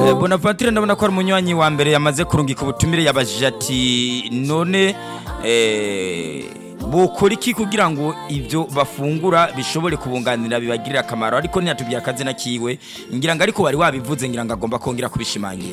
alo bonaventure ndabona ko ari umunywanyi wa mbere yamaze kurungika ubutumire yabajije ati none eh, bukora iki kugira ngo ibyo bafungura bishobore kubunganira bibagirire akamaro ariko ntiyatubwiye akazina kiwe ngira ngo ariko wari wabivuze ngira ngo agomba kongera kubishimangira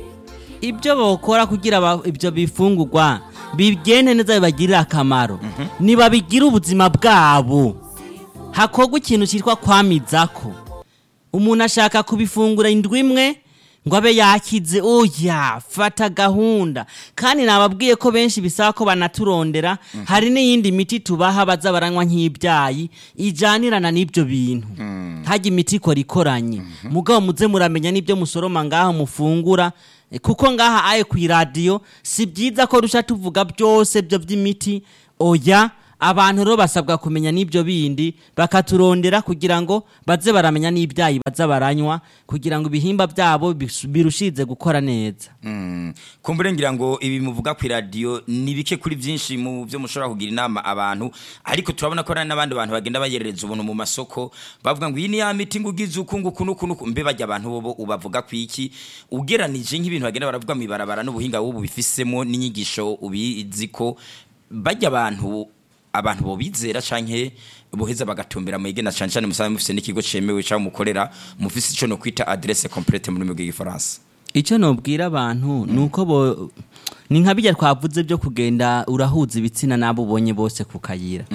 ibyo bokora kugira aba- ibyo bifungurwa bigende neza bibagirire akamaro nibabigire ubuzima bwabo hakorwa ikintu cyitwa kwamizako umuntu ashaka kubifungura indwi imwe ngo abe yakize oya fata gahunda kandi nababwiye ko benshi bisaba ko banaturondera hari n'iyindi miti tubaha baza baranywa nk'ibyayi ijyanirana n'ibyo bintu hajya imiti ikora ikoranye mugabo muze muramenya n'ibyo musoroma ngaho mufungura Eh, kuko ngaha aye ku iradiyo si byiza ko rusha tuvuga byose byo by'imiti oya abantu rero basabwa kumenya n'ibyo bindi bakaturondera kugira ngo baze baramenya n'ibyayi baza baranywa kugira ngo ibihimba byabo bisu- birushize gukora neza Mm. kumbure ngira ngo ibi muvuga ku iradiyo ni bike kuri byinshi mu byo mushobora kugira inama abantu ariko turabona ko hari n'abandi bantu bagenda bayerereza ubuntu mu masoko bavuga ngo iyi ni ya miti ngo ugize uku nguku n'uku n'uku mbe bajya abantu bo ubavuga ku iki ugeranije nk'ibintu bagenda baravuga mu ibarabara n'ubuhinga bubu bifisemo n'inyigisho ubizi ko bajya abantu abantu bo bizera canke boheza bagatumbera mu igena cane cane musanzwe mufise n'ikigo cemewe cyangwa mukorera mufise ico no kwita adresse complète mu rurimi rw'igifaransa icyo nubwira abantu ni uko bo ni nka bijya twavuze byo kugenda urahuza ibitsina n'abo ubonye bose ku kayira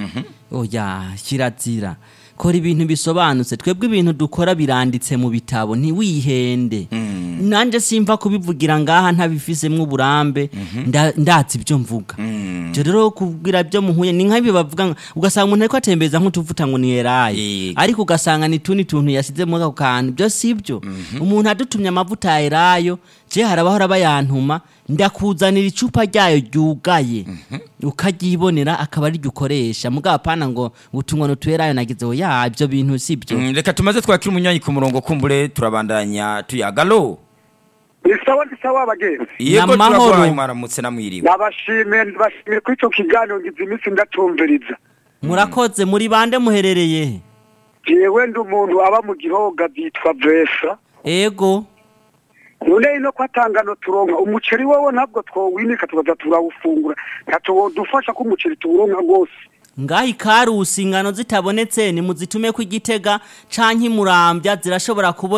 oya kirazira kora ibintu bisobanutse twebwe ibintu dukora biranditse mu bitabo ntiwihende nanjye simva kubivugira ngaha ntabifisemo uburambe nda- ndatse ibyo mvuga ibyo rero kubwira byo muhuye ni nk'ibi bavuga ngo- ugasanga umuntu ariko atembeza nk'utuvuta ngo ni eraye Yego. ariko ugasanga ni tundi tuntu yasize muri ako kantu ibyo si byo umuntu adutumye amavuta ya elayo je harabahora bayantuma ndakuzanira icupa ryayo ryugaye ukaryibonera akaba ariryo ukoresha mugabo apana ngo utumwa nutu elayo nagize oya ibyo bintu si byo Mm, reka tumaze twakira umunywanyi ku murongo kumbure turabandanya tuyagalo ni sawa ni sawa abagenzi yego Namahoro. turaguhaye mwaramutse namwiriwe nabashimiye bashimiye kuri icyo kiganiro ngize iminsi ndatumviriza murakoze muri bande muherereye jewe ndi umuntu aba mu gihoga byitwa vesa ego none ino ko atangano turonka umuceri wowe ntabwo twowinika tukaza turawufungura ntatuwodufasha ko umuceri tuwuronka rwose ngaho ikarusi ingano zitabonetse nimuzitume ku igitega canke imurambya zirashobora kubona